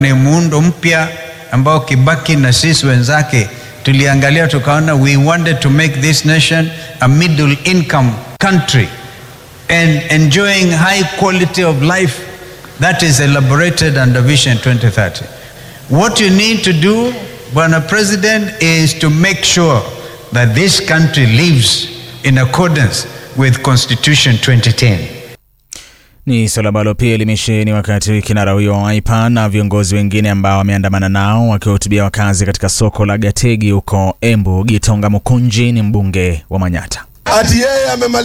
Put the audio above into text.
ni muundo mpya ambao Kibaki na sisi wenzake tuliangalia tukaona, we wanted to make this nation a middle income country and enjoying high quality of life that is elaborated under Vision 2030. What you need to do, Bwana President, is to make sure that this country lives in accordance with Constitution 2010. Ni suala ambalo pia limesheheni wakati kinara huyo wa Wiper na viongozi wengine ambao wameandamana nao wakiwahutubia wakazi katika soko la Gategi huko Embu. Gitonga Mukunji ni mbunge wa Manyata. Ati yeye amemaliza